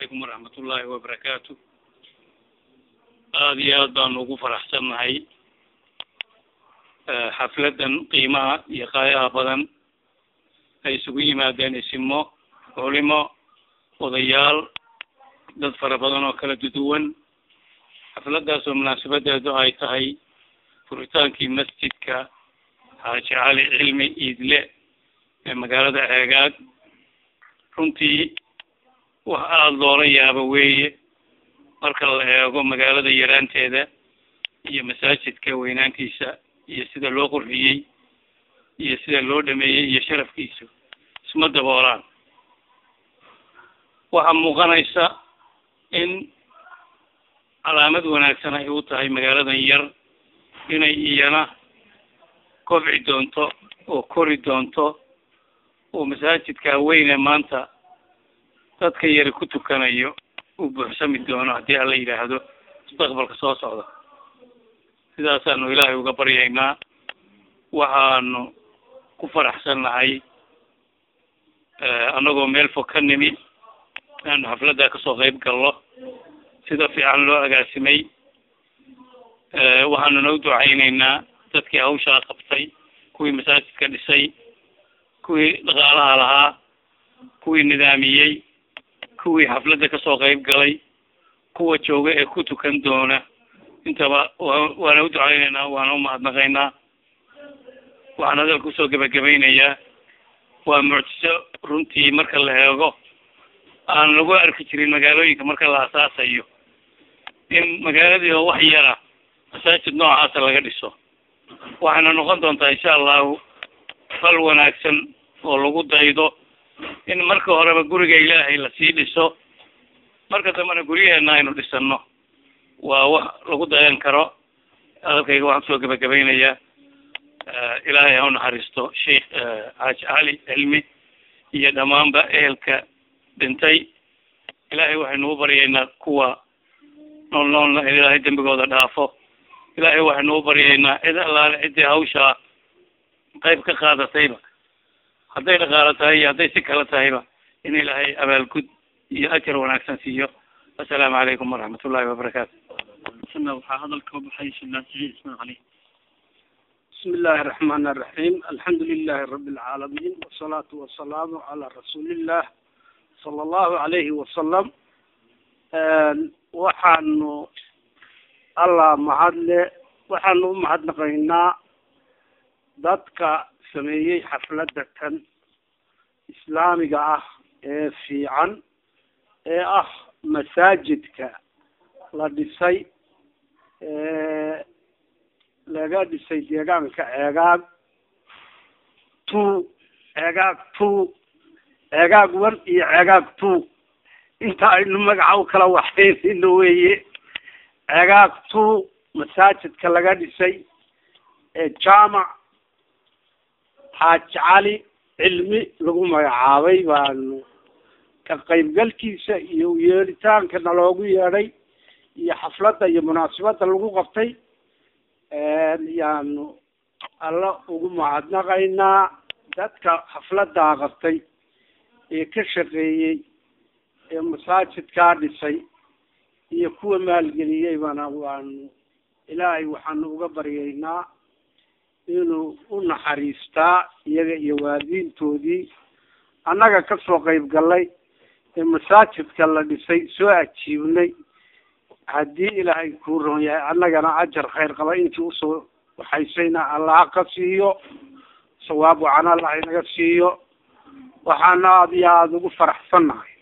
alaykum waraxmat ullaahi wabarakaatu aada iyo aad baanu ugu faraxsannahay xafladan qiimaha iyo qaayaha badan ay isugu yimaadeen isimo culimo odayaal dad fara badan oo kala duduwan xafladaas oo munaasabadeedu ay tahay furitaankii masjidka xaaji cali cilmi iidle ee magaalada ceegaag runtii wax aada loola yaabo weeye marka la eego magaalada yaraanteeda iyo masaajidka weynaantiisa iyo sida loo qurxiyey iyo sida loo dhameeyey iyo sharafkiisu isma daboolaan waxaa muuqanaysa in calaamad wanaagsan ay u tahay magaaladan yar inay iyana kobci doonto oo kori doonto oo masaajidka weyne maanta dadka yari ku tukanayo uu buuxsami doono haddii alla yidhaahdo mustaqbalka soo socda sidaasaanu ilaahay uga baryaynaa waxaanu ku faraxsannahay annagoo meel fog ka nimi inaanu xafladdaa kasoo qayb gallo sida fiican loo agaasimay waxaanuna u ducaynaynaa dadkii hawshaa qabtay kuwii masaajidka dhisay kuwii dhaqaalaha lahaa kuwii nidaamiyey kuwii xafladda kasoo qayb galay kuwa jooga ee ku tukan doona intaba wa waana u ducaynaynaa waana umahadnaqaynaa waxaan hadalka usoo gebagabaynayaa waa mucjiso runtii marka la eego aan lagu arki jirin magaalooyinka marka la asaasayo in magaaladii oo wax yara masaajid noocaasa laga dhiso waxayna noqon doontaa insha allahu fal wanaagsan oo lagu daydo in marka horeba guriga ilaahay lasii dhiso marka dambena guryaheena aynu dhisano waa wax lagu dayan karo hadalkayga waxaan kusoo gebagabaynayaa ilaahay ha u naxariisto sheikh xaaji cali cilmi iyo dhammaanba ehelka dhintay ilaahay waxaynu u baryaynaa kuwa nool noolna in ilaahay dembigooda dhaafo ilaahay waxaynu u baryaynaa cid allaale ciddii hawshaa qayb ka qaadatayba hadday dhaqaalo tahay iyo hadday si kale tahayba in ilaahay abaalgud iyo ajar wanaagsan siiyo assalaamu calaykum waraxmat ullahi wabarakaatu waxaa hadalka baxay sheekh saciid ismaan cali بسم الله الرحمن الرحيم الحمد لله رب العالمين والصلاة والسلام على رسول الله صلى الله عليه وسلم waxaanu allah mahadle waxaanu u mahadnaqaynaa dadka sameeyey xafladda tan islaamiga ah ee fiican ee ah masaajidka la dhisay laga dhisay deegaanka ceegaag two ceegaag two ceegaag one iyo ceegaag two inta aynu magaca u kala waxaynayno weeye ceegaag two masaajidka laga dhisay ee jaamac xaaji cali cilmi lagu magacaabay baanu ka qaybgalkiisa iyo yeeritaanka naloogu yeedhay iyo xafladda iyo munaasabadda lagu qabtay yaanu alla ugu mahadnaqaynaa dadka xafladdaa qabtay ee ka shaqeeyey ee masaajidkaa dhisay iyo kuwa maalgeliyeybana waanu ilaahay waxaanu uga baryaynaa inuu u naxariistaa iyaga iyo waalidiintoodii annaga kasoo qayb gallay ee masaajidka la dhisay soo ajiibnay haddii ilaahay kuu ron yahay annagana ajar khayr qaba intii usoo waxaysayna allaha ka siiyo sawaab wacan allah inaga siiyo waxaana aada iyo aada ugu faraxsannahay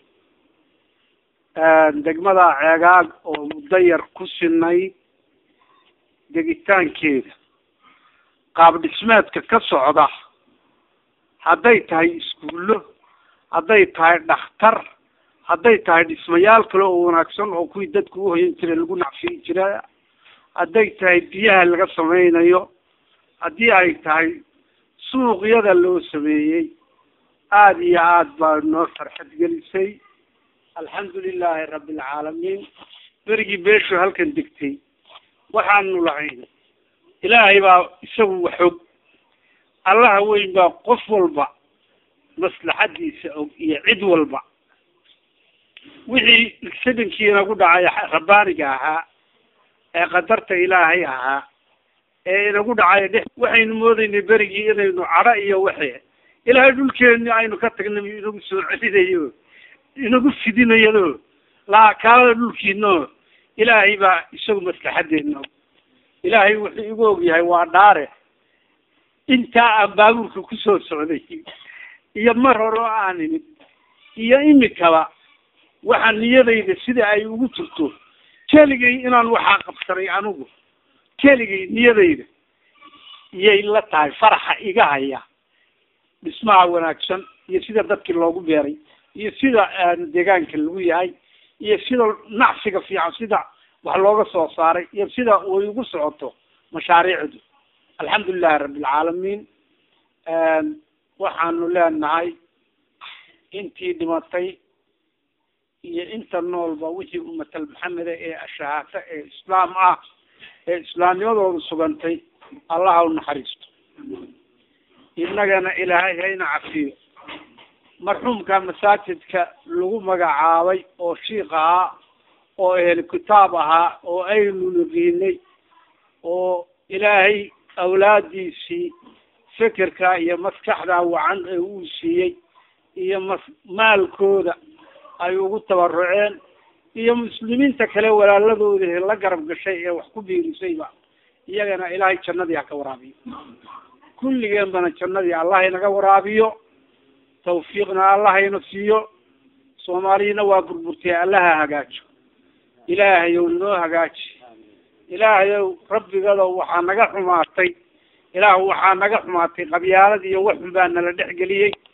degmada ceegaag oo muddo yar ku sinay degitaankeeda qaab dhismeedka ka socda hadday tahay iskuullo hadday tahay dhakhtar hadday tahay dhismayaal kale oo wanaagsan oo kuwii dadku uhoyan jira lagu nacfiyi jira hadday tahay biyaha laga sameynayo haddii ay tahay suuqyada loo sameeyey aada iyo aada baa noo farxad gelisay alxamdu lilahi rabbi alcaalamiin berigii beeshu halkan degtay waxaanu lahayn ilaahay baa isagu waxog allaha weyn baa qof walba maslaxadiisa og iyo cid walba wixii sidinkii inagu dhacay rabbaaniga ahaa ee qadarta ilaahay ahaa ee inagu dhacay dhex waxaynu moodaynay berigii inaynu cadho iyo waxe ilaahay dhulkeeni aynu ka tagnay inagu soo celinayo inagu fidinayo laa kaalada dhulkiino ilaahay baa isagu maslaxadeena ilaahay wuxuu igu ogyahay waa dhaare intaa aan baabuurka kusoo socday iyo mar hore oo aan imid iyo imikaba waxaa niyadayda sida ay ugu jirto keligay inaan waxaa qabsanay anigu keligay niyadayda iyay la tahay faraxa iga haya dhismaha wanaagsan iyo sida dadkii loogu beeray iyo sida deegaanka lagu yahay iyo sida nacsiga fiican sida wax looga soo saaray iyo sida way ugu socoto mashaariicdu alxamdulilahi rabbilcaalamiin waxaanu leenahay intii dhimatay iyo inta noolba wixii umatal maxameda ee ashahaata ee islaam ah ee islaamnimadooda sugantay allaha u naxariisto innagana ilaahay hayna cafiyo marxuumka masaajidka lagu magacaabay oo shiik ahaa oo ehel kitaab ahaa oo aynu naqiinay oo ilaahay awlaadiisii fikirka iyo maskaxda wacan ee uu siiyey iyo mas maalkooda ay ugu tabaruceen iyo muslimiinta kale walaaladooda la garab gashay ee wax ku biirisayba iyagana ilaahay jannadii ha ka waraabiyo kulligeenbana jannadii allah inaga waraabiyo tawfiiqna allahayna siiyo soomaaliyana waa burburtay allaha hagaajo ilaahayow noo hagaaji ilaahayow rabbigado waxaa naga xumaatay ilaah waxaa naga xumaatay qabyaalad iyo waxun baa nala dhex geliyey